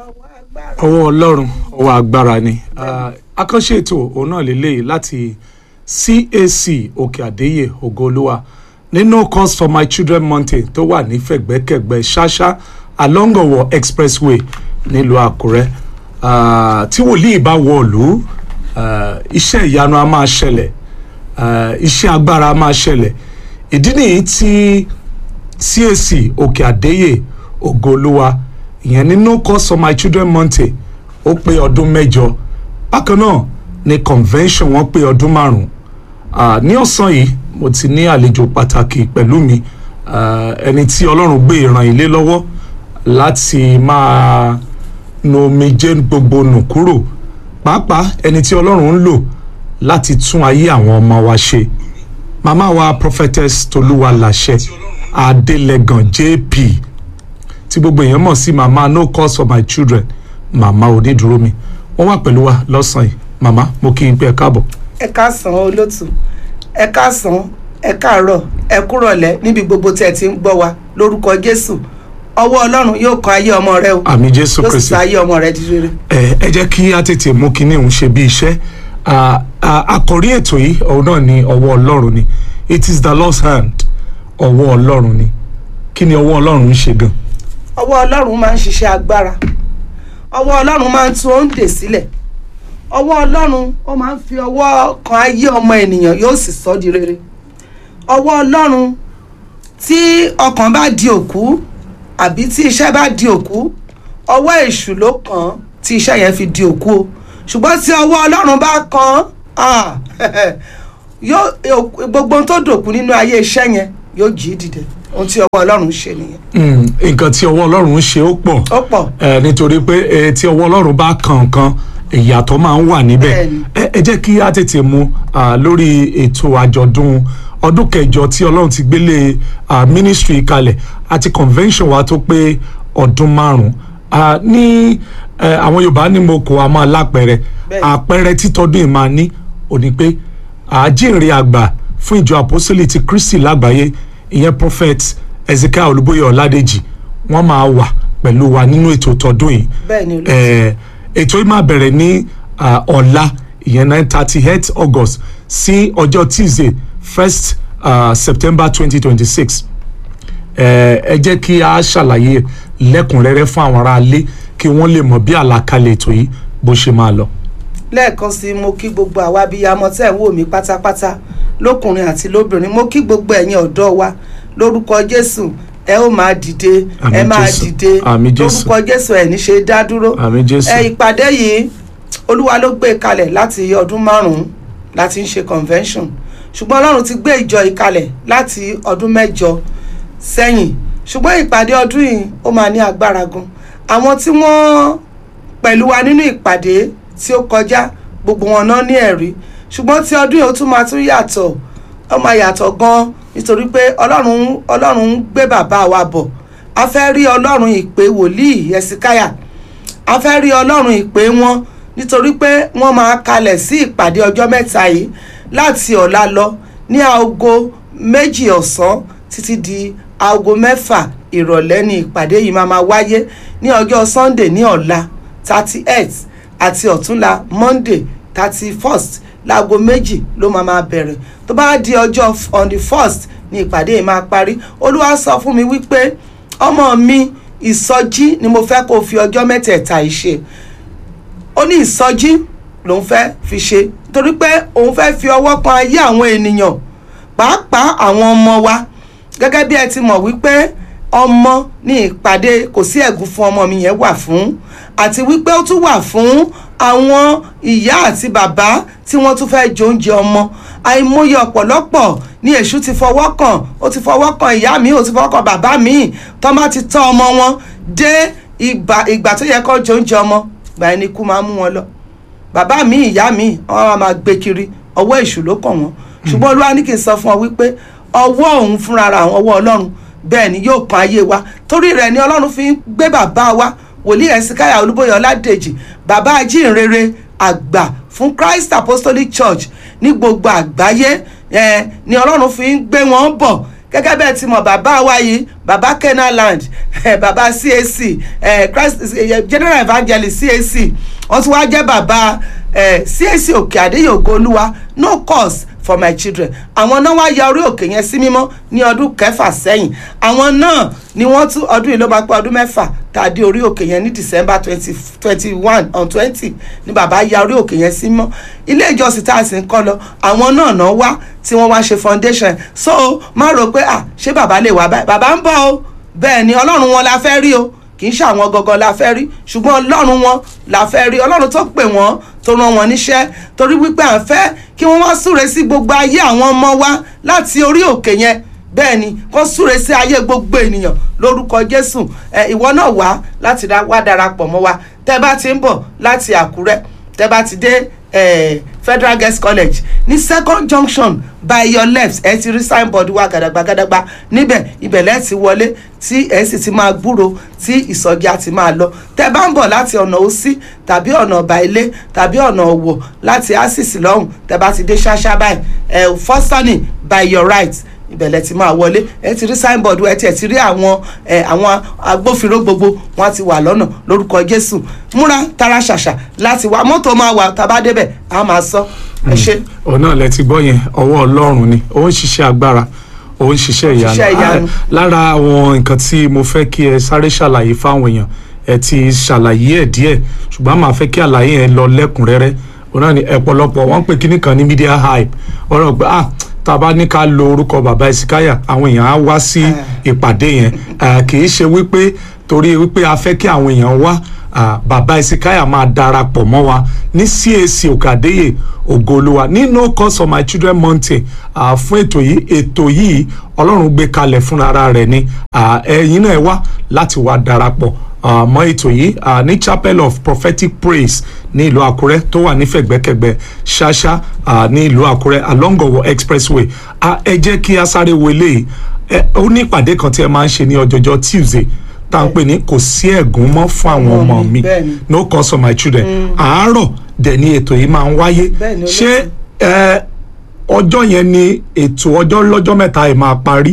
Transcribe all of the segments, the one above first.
ọwọ́ ọlọ́run ọwọ́ agbára ni àkànṣe ètò òun náà lélẹ́yìí láti CAC òkè àdéyè ògoolúwa ní no cause for my children mountain tó wà ní fẹ̀gbẹ́kẹ̀gbẹ́ ṣáṣá along Ọ̀wọ̀ expressway nílùú àkúrẹ́ Ah, tí wòlíì bá wọ̀lú iṣẹ́ ìyanu a máa ṣẹlẹ̀ ah, iṣẹ́ agbára a máa ṣẹlẹ̀ ìdí nìyí tí CAC òkè àdéyè ògoolúwa ìyẹn ní no cause for my children mountain ó pé ọdún mẹ́jọ bákan náà ní convention wọn pé ọdún márùn Ah, ní ọ̀sán yìí mo ti ní àlejò pàtàkì pẹ̀lú mi ah, ẹni tí ọlọ́run gbé ìran ilé lọ́wọ́ láti máa nu omijé gbogbo nù kúrò pàápàá ẹni tí ọlọ́run ń lò láti tún ayé àwọn ọmọ wa ṣe màmá wa prophetess tolúwa làṣẹ adélẹ́gàn jp tí gbogbo èèyàn mọ̀ sí màmá no cause for my children màmá onídùúró mi wọ́n wà pẹ̀lú wa lọ́sàn-án yìí màmá mo kí n pé ẹ káàbọ̀. ẹ káàsán olótù ẹ káàsán ẹ káàárọ̀ ẹ kúrọ̀lẹ́ níbi gbogbo tí ẹ ti ń gbọ́ wa lórúkọ jésù ọwọ́ ọlọ́run yóò kan ayé ọmọ rẹ o àmì jésù yóò sì kristi sọ ayé ọmọ rẹ di rere. ẹ ẹ jẹ́ kí á tètè mú kinní òun ṣe bí iṣẹ́ Ah, ah, àkòrí ètò yìí òun náà ni ọwọ́ ọlọ́run ni it is the Lord's hand ọwọ́ ọlọ́run ni kí ni ọwọ́ ọlọ́run ń ṣe gan. ọwọ́ ọlọ́run máa ń ṣiṣẹ́ agbára ọwọ́ ọlọ́run máa ń tú òǹdè sílẹ̀ ọwọ́ ọlọ́run ó máa ń fi ọwọ́ kan ayé ọmọ ènìyàn yóò sì sọ di rere ọwọ́ ọlọ́run tí ọkàn bá di òkú àbí tí iṣẹ́ bá di òkú ọwọ́ èṣù ló kàn án tí iṣẹ́ yẹn fi di òkú o ṣùgbọ́n tí ọwọ́ ọlọ́run bá kàn án ah, yóò gbogbo ohun tó dòkú nínú ayé iṣẹ́ yẹn yóò jí dìde ohun tí ọwọ́ ọlọ́run ṣe nìyẹn Mm, nǹkan tí ọwọ́ ọlọ́run ń ṣe ó pọ̀ ó pọ̀ Eh, nítorí pé eh, tí ọwọ́ ọlọ́run bá kàn nǹkan ìyàtọ̀ máa ń wà níbẹ̀ Bẹ́ẹ̀ni. ẹ ẹ jẹ́ kí á tètè mú ah, lórí ètò àjọ̀dún ọdún kẹjọ tí ọlọ́run ti gbélé ah, ministry kalẹ̀ àti convention wa tó pé ọdún márùn-ún Ah, ní eh, àwọn yorùbá ní mo kò a máa lápẹẹrẹ Bẹ́ẹ̀ni. àpẹẹrẹ títọ́dún yìí máa ní òní pé àjíǹde àgbà fún ìjọ àpọ́sítélì ti kristi lágbàáyé ìyẹn prophet ezekiel olúbóyè ọládèjì wọ́n máa wà pẹ̀lú wa nínú ètò tọdún yìí bẹ́ẹ̀ ni olóòtú Eh, ètò yìí máa bẹ̀rẹ̀ ní ah, ọ̀la ìyẹn nine thirty eight august sí ọjọ́ tuesday first uh, september twenty twenty six ẹ jẹ́ kí a ṣàlàyé lẹ́kùnrẹ́rẹ́ fún àwọn aráalé kí wọ́n lè mọ̀ bí àlàkalẹ̀ ètò yìí bó ṣe máa lọ. lẹ́ẹ̀kan sí i mo kí gbogbo àwa abiyamọ tẹ́ ẹ̀ ń wò mí pátápátá lókùnrin àti lóbìnrin mo kí gbogbo ẹ̀yin ọ̀dọ́ wa lórúkọ jésù ẹ ó máa dìde Àmín ẹ máa Jésù. dìde Àmín Jésù. lórúkọ jésù ẹ̀ ní ṣe dá dúró àmì jésù ẹ ìpàdé yìí olúwa ló gbé e kalẹ̀ láti ọdún márùn-ún láti ń ṣe convention ṣùgbọ́n ọlọ́run ti gbé ìjọ yìí kalẹ̀ láti ọdún mẹ́jọ sẹ́yìn ṣùgbọ́n ìpàdé ọdún yìí ó máa ní agbára gan àwọn tí wọ́n pẹ̀lú wa nínú ìpàdé tí ó kọjá gbogbo wọn náà ní ẹ̀rí ṣùgbọ́n tí ọdún yìí ó tún máa tún yàtọ̀ ó máa yàtọ̀ gan nítorí pé ọlọ́run ọlọ́run ń gbé bàbá wa bọ̀ a fẹ́ rí ọlọ́run ìpè wòlíì ẹ̀sìkáyà a fẹ́ rí ọlọ́run ìpè wọn nítorí pé wọ́n máa kalẹ̀ sí ìpàdé ọjọ́ mẹ́ta yìí láti ọ̀la lọ ní aago méjì ọ̀sán títí di aago mẹ́fà ìrọ̀lẹ́ ní ìpàdé yìí máa máa wáyé ní ọjọ́ sunday ní ọ̀la thirty eight àti ọ̀túnla monday thirty first láago méjì ló máa máa bẹ̀rẹ̀ tó bá di ọjọ́ f- on the first ní ìpàdé yìí máa parí olúwa sọ fún mi wípé ọmọ mi ìsọjí ni mo fẹ́ kó o fi ọjọ́ mẹ́tẹ̀ẹ̀ta yìí ṣe ó ní ìsọjí lòun fẹ́ fi ṣe torí pé òun fẹ́ fi ọwọ́ kan ayé àwọn ènìyàn pàápàá àwọn ọmọ wa gẹ́gẹ́ bí ẹ ti mọ̀ wípé ọmọ ní ìpàdé kò sí ẹ̀gún fún ọmọ mi yẹn wà fún àti wípé ó tún wà fún àwọn ìyá àti bàbá tí wọ́n tún fẹ́ jẹ oúnjẹ ọmọ àìmọye ọ̀pọ̀lọpọ̀ ní èṣù ti fọwọ́ kàn ó ti fọwọ́ kàn ìyá mi ó ti fọwọ́ kàn bàbá mi tó má ti tọ́ ọmọ wọn dé ìgbà ìgbà tó yẹ kó jẹ oúnjẹ ọmọ gbà ẹni kú máa mú wọn lọ bàbá mi ìyá mi wọn máa máa gbé kiri ọwọ́ èṣù ló kàn wọ́n ṣùgbọ́n olúwa ní kí n sọ fún ọ wípé ọwọ́ òun fúnra ra àwọn ọwọ́ ọlọ́run bẹ́ẹ̀ ni yóò kan ayé wa torí rẹ̀ ni ọlọ́run fi ń gbé bàbá wa wòlíì ẹ̀sìnkáyà olúbóyè ọládèjì bàbá ajínrere àgbà fún christ apostolic church ní gbogbo àgbáyé eh, ni ọlọ́run fi ń gbé wọn bọ̀ gẹ́gẹ́ bẹ́ẹ̀ ti mọ̀ bàbá wa yìí baba kenaland baba cac christ general evangelist cac wọ́n tún wá jẹ́ baba cac òkè àdéhùn ògo olúwa no cause for my children àwọn náà wá ya orí òkè yẹn sí mímọ́ ní ọdún kẹfà sẹ́yìn àwọn náà ni wọ́n tún ọdún yìí ló máa pé ọdún mẹ́fà tá a dé orí òkè yẹn ní december twenty twenty one on twenty ni bàbá ya orí òkè yẹn sí mọ́ ilé ìjọsìn tá a sì ń kọ́ lọ àwọn náà náà wá tí wọ́n wá ṣe foundation so má rò pé ah ṣé bàbá lè wá báyìí bàbá ń bọ̀ o bẹ́ẹ̀ ni ọlọ́run wọn la fẹ́ rí o kì í ṣe àwọn gangan la fẹ́ rí ṣùgbọ́n ọlọ́run wọn la fẹ́ rí ọlọ́run tó pè wọ́n tó rán wọn níṣẹ́ torí wípé à ń fẹ́ kí wọ́n wá súre sí gbogbo ayé àwọn ọmọ wa láti orí òkè yẹn bẹ́ẹ̀ ni kó súre sí ayé gbogbo ènìyàn lórúkọ jésù ẹ ìwọ náà wá láti wá darapọ̀ mọ́ wa tẹ́ bá ti ń bọ̀ láti àkúrẹ́ tẹ́ bá ti dé eh, federal girls college ní second junction by your left ẹ ti rí signboard wa gàdàgbàgàdàgbà níbẹ̀ ibẹ̀ lẹ́ẹ̀ ti wọlé tí ẹ sì ti máa gbúro tí ìsọjí á ti máa lọ tẹ́ bá ń bọ̀ láti ọ̀nà òsì tàbí ọ̀nà ọ̀bà ilé tàbí ọ̀nà ọ̀wọ̀ láti asis lọ́hùn tẹ́ bá ti dé ṣáṣá báyìí ẹ fọ́sánì by your right ìbẹ̀lẹ̀ ti máa wọlé ẹ ti rí signboard ẹ ti ẹ ti rí àwọn ẹ àwọn agbófinró gbogbo wọn ti wà lọ́nà lórúkọ jésù múra tara ṣàṣà láti wá mọ́tò máa wà tá a bá débẹ̀ a máa sọ ẹ ṣe. ọ̀nà lẹ ti gbọ́ yẹn ọwọ́ ọlọ́run ni ó ń ṣiṣẹ́ agbára ó ń ṣiṣẹ́ ṣiṣẹ́ ìyanu ìyanu. Ah, lára àwọn nǹkan tí mo fẹ́ kí ẹ sáré ṣàlàyé fáwọn èèyàn ẹ ti ṣàlàyé ẹ̀ díẹ̀ ṣùgbọ́n màá fẹ́ kí àlàyé yẹn lọ lẹ́kùnrẹ́rẹ́ òun náà ni ọ̀pọ̀lọpọ̀ wọ́n ń pè kíní kan ní media hype ọ̀rọ̀ pé ah tá a bá ní ká lo orúkọ bàbá ìsìkáyà àwọn èèyàn á wá sí ìpàdé yẹn Ah, kì í ṣe wípé torí wípé a fẹ́ kí àwọn èèyàn wá ah, bàbá ìsìkáyà máa darapọ̀ mọ́ wa ní CAC òkàdéyè ògoolúwa ní no cause for my children mountain ah, fún ètò yìí ètò yìí ọlọ́run gbé kalẹ̀ fúnra rẹ̀ ni Ah, ẹ̀yin náà ẹ wá láti wá darapọ̀ ah, mọ́ ètò yìí ah, ní chapel of prophetic praise ní ìlú àkúrẹ́ tó wà nífẹ̀gbẹ́kẹ̀gbẹ́ ṣáṣá ah, ní ìlú àkúrẹ́ along Owo expressway Ah, ẹ jẹ́ kí a sáré wo eléyìí ẹ ó ní ìpàdé kan tí ẹ máa ń ṣe ní ọjọ́jọ́ tuesday tá à ń pè ní kò sí ẹ̀gún mọ́ fún àwọn Ọmọ ọmọ mi, mi bẹ́ẹ̀ ni. no cause for my children àárọ̀ dẹ̀ ni ètò yìí máa ń wáyé Bẹ́ẹ̀ ni, ṣé olóòtú. ẹ ọjọ́ yẹn ni ètò ọjọ́ lọ́jọ́ mẹ́ta ẹ̀ máa parí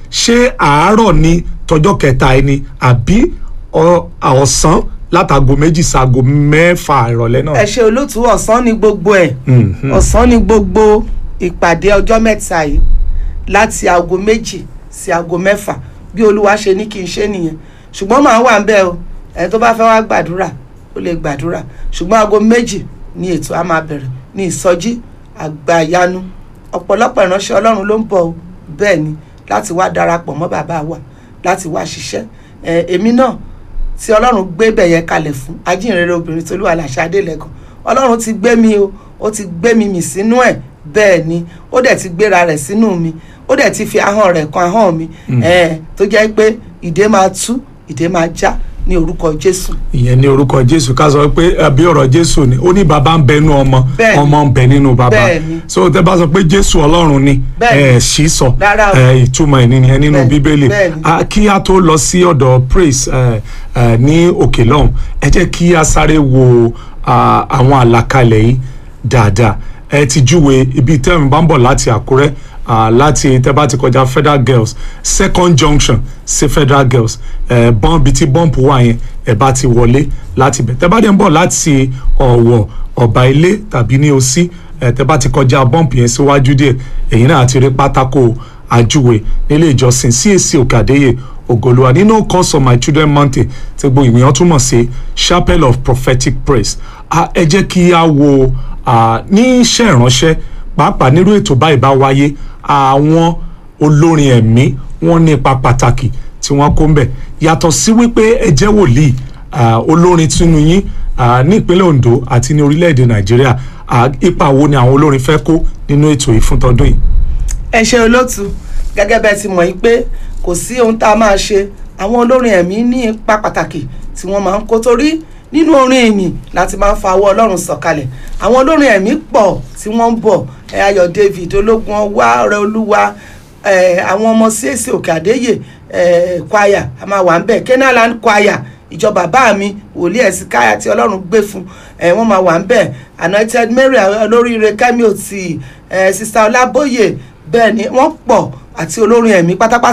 ṣé àárọ̀ ni tọjọ́ kẹta ẹ̀ ni àbí ọ- ọ̀sán látago méjì sago mẹ́fà ìrọ̀lẹ́ náà. ẹ ṣe olóòtú ọ̀sán ni gbogbo ẹ̀ Mhm. ọ̀sán ni gbogbo ìpàdé ọjọ́ mẹ́ta yìí láti aago méjì sí aago mẹ́fà bí olúwa ṣe ní kí n ṣe nìyẹn ṣùgbọ́n màá wà ń bẹ̀ o ẹni tó bá fẹ́ wá gbàdúrà ó lè gbàdúrà ṣùgbọ́n aago méjì ni ètò á máa bẹ̀rẹ̀ ní ìsọjí àgbàyanu ọ̀pọ̀lọpọ̀ ìránṣẹ́ ọlọ́run ló ń bọ̀ o bẹ́ẹ̀ ni láti wá darapọ̀ mọ́ bàbá wa láti wá ṣiṣẹ́ ẹ, èmi náà tí ọlọ́run gbé bẹ̀yẹ kalẹ̀ fún ajínrere obìnrin tolúwa làṣà adélẹ́kan ọlọ́run ti gbé mi o ó ti gbé mi mì sínú ẹ̀ bẹ́ẹ̀ ni ó dẹ̀ ti gbéra rẹ̀ sínú mi ó dẹ̀ ti fi ahọ́n rẹ̀ kan ahọ́n mi ẹ̀ tó jẹ́ pé ìdè máa tú ìdè máa já ní orúkọ jésù ìyẹn ní orúkọ jésù ká sọ pé àbí ọ̀rọ̀ jésù ni ó ní bàbá ń bẹ nínú ọmọ Bẹ́ẹ̀ni. ọmọ ń bẹ nínú bàbá Bẹ́ẹ̀ni. so tẹ bá sọ pé jésù ọlọ́run ni Bẹ́ẹ̀ni. ẹ sì sọ Rárá o. ẹ ìtumọ̀ ẹ̀ nìyẹn nínú Bẹ́ẹ̀ni. bíbélì Bẹ́ẹ̀ni. Ah, kí a tó lọ sí ọ̀dọ̀ praise ẹ, ẹ, ní òkè lọ́hùn ẹ jẹ́ kí a sáré wo ah, àwọn àlàkalẹ̀ yìí dáadáa ẹ ti júwe ibi tẹ́mi bá ń bọ̀ láti àkúrẹ́ ah, láti tẹ́ bá ti kọjá federal girls second junction sí federal girls ẹ bọ́n bíi tí bọ́ǹpù wà yẹn ẹ bá ti wọlé láti bẹ̀ tẹ́ bá dẹ̀ ń bọ̀ láti ọ̀wọ̀ ọ̀bà ilé tàbí ní òsì ẹ tẹ́ bá ti kọjá bọ́ǹpù yẹn síwájú díẹ̀ èyí náà ti rí pátákó àjúwe nílé ìjọsìn CAC òkàdéyè ògolúwa nínú course of my children mountain tí gbogbo ìwìyàn túmọ̀ sí chapel of prophetic praise Ah, ẹ jẹ́ kí a wo ah, ní iṣẹ́ ìránṣẹ́ pàápàá nírú ètò báyìí bá wáyé àwọn olórin ẹ̀mí wọ́n ní ipa pàtàkì tí wọ́n kó ń bẹ̀ yàtọ̀ sí wípé ẹ jẹ́ wòlíì ah, olórin tunu yín ah, ní ìpínlẹ̀ Ondo àti ní orílẹ̀-èdè Nàìjíríà ah, ipa wo ni àwọn olórin fẹ́ kó nínú ètò yìí fún tọdún yìí. ẹ ṣe olóòtú gẹ́gẹ́ bẹ́ẹ̀ ti mọ̀ yí pé kò sí ohun tá a máa ṣe àwọn olórin ẹ̀mí ní ipa pàtàkì tí wọ́n máa ń kó torí nínú orin ìyìn láti máa ń fa ọwọ́ ọlọ́run sọ̀kalẹ̀ àwọn olórin ẹ̀mí pọ̀ tí wọ́n ń bọ̀ ẹ ayọ̀ david ológun ọwá ọrẹ olúwa ẹ àwọn ọmọ csc òkè àdéyè ẹ kwaya a máa wà ń bẹ̀ kenaland kwaya ìjọ bàbá mi wòlíì ẹ̀sìn káyà tí ọlọ́run gbé fún ẹ wọ́n máa wà ń bẹ̀ anointed mary olóríire kẹ́mi òtì ẹ sista ọlábóyè bẹ́ẹ̀ ni wọ́n pọ̀ àti olórin ẹ̀mí pátápátá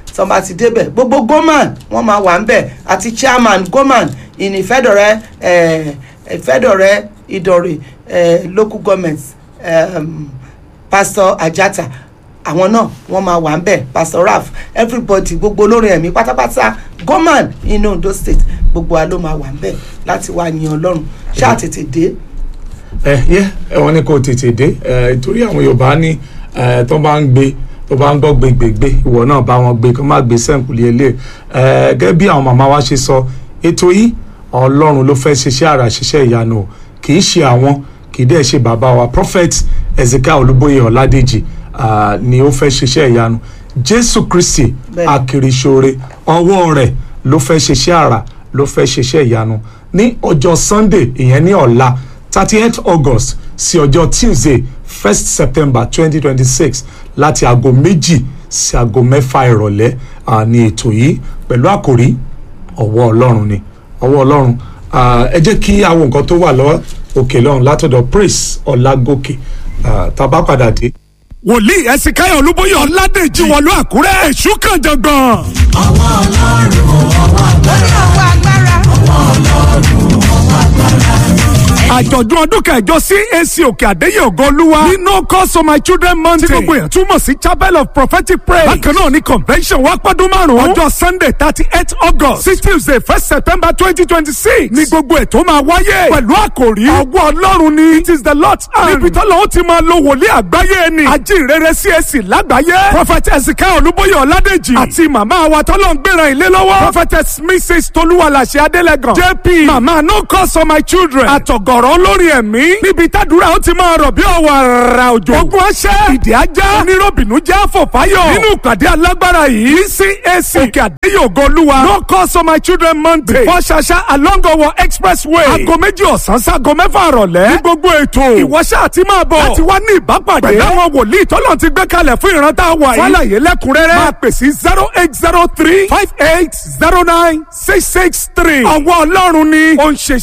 tí wọ́n bá ti débẹ̀ gbogbo goman wọ́n máa wà ń bẹ̀ àti chairman goman ìní ìfẹ́dọ̀rẹ́ eh, ìfẹ́dọ̀rẹ́ ìdọ̀rẹ̀ eh, local government um, pastor ajata àwọn náà wọ́n máa wà ń bẹ̀ pastor raf everybody gbogbo olórin ẹ̀mí pátápátá goman inú Ondo state gbogbo wa ló máa wà ń bẹ̀ láti wá yin ọlọ́run ṣáà tètè dé ẹ yẹ ẹ wọn ní kó tètè dé ẹ torí àwọn yorùbá ní ẹ tó bá ń gbé tó bá ń gbọ́ gbégbégbé ìwọ náà bá wọn gbé kó má gbé sẹ́ǹkùlì ilé ẹ gẹ́gẹ́ bí àwọn màmá wa ṣe sọ ètò yìí ọlọ́run ló fẹ́ ṣiṣẹ́ àrà ṣiṣẹ́ ìyanu o kì í ṣe àwọn kì í dẹ̀ ṣe bàbá wa prophet ezekiel olúbóyè ọ̀ládèjì ah, ni ó fẹ́ ṣiṣẹ́ ìyanu jésù kristi Bẹ́ẹ̀ni. akiriṣore ọwọ́ rẹ̀ ló fẹ́ ṣiṣẹ́ àrà ló fẹ́ ṣiṣẹ́ ìyanu ní ọjọ́ sunday ìyẹn ní ọ̀la thirty eight august sí ọjọ́ tuesday first september twenty twenty six láti aago méjì sí aago mẹ́fà ìrọ̀lẹ́ ah, ní ètò yìí pẹ̀lú àkòrí ọwọ́ ọlọ́run ni ọwọ́ ọlọ́run Ah, ẹ jẹ́ kí àwọn nǹkan tó wà lọ́wọ́ òkè lọ́run látọ̀dọ̀ praise ọlágòkè Ah, tá a bá padà dé. wòlíì ẹsìnkáyọ̀ olúbóyè ọ̀làdèjì wọ̀lú àkúrẹ́ èṣù kan jọ̀gbọ̀n. lórí ọwọ́ agbára. àjọ̀dún ọdún kẹjọ CAC òkè àdéyé ògo olúwa ní no cause for my children month tí gbogbo èèyàn túmọ̀ sí chapel of prophetic praise bákan náà ní convention wá pọ́dún márùn-ún ọjọ́ sunday thirty eight august sí tuesday first september twenty twenty six ní gbogbo ètò máa wáyé pẹ̀lú àkòrí ọwọ́ ọlọ́run ni it is the lord's hand níbi tọ́lọ́ ó ti máa lo wòlíì àgbáyé ni ajínrere CAC lágbàáyé prophet ezekiel olúbóyè ọ̀ládèjì àti màmá wa tọ́lọ́ ń gbéra ilé lọ́wọ́ prophetess mrs tolúwalàṣẹ adélẹ́gàn jp màmá no cause for my children àtọ̀gọ̀rọ̀ olórí ẹ̀mí níbi tàdúrà ó ti máa rọ̀ bí ọ̀wọ̀ àrà òjò ogun aṣẹ́ ìdí ajá onírọ̀bìnú jẹ́ àfọ̀fáyọ̀ nínú ìpàdé alágbára yìí ní CAC òkè àdéyé ògo olúwa no cause for my children monday before ṣaṣa along ọwọ expressway aago méjì ọ̀sán sáago mẹ́fà rọ̀lẹ́ ní gbogbo ètò ìwọ́ṣẹ́ àti máa bọ̀ láti wá ní ìbápàdé pẹ̀lú àwọn wòlíì tọ́lọ̀ ti gbé kalẹ̀ fún ìrántá wa yìí fàlàyé lẹ́kùnrẹ́rẹ́ máa pè sí zero eight zero three five eight zero nine six six three ọwọ́ ọlọ́run ni ó ń ṣe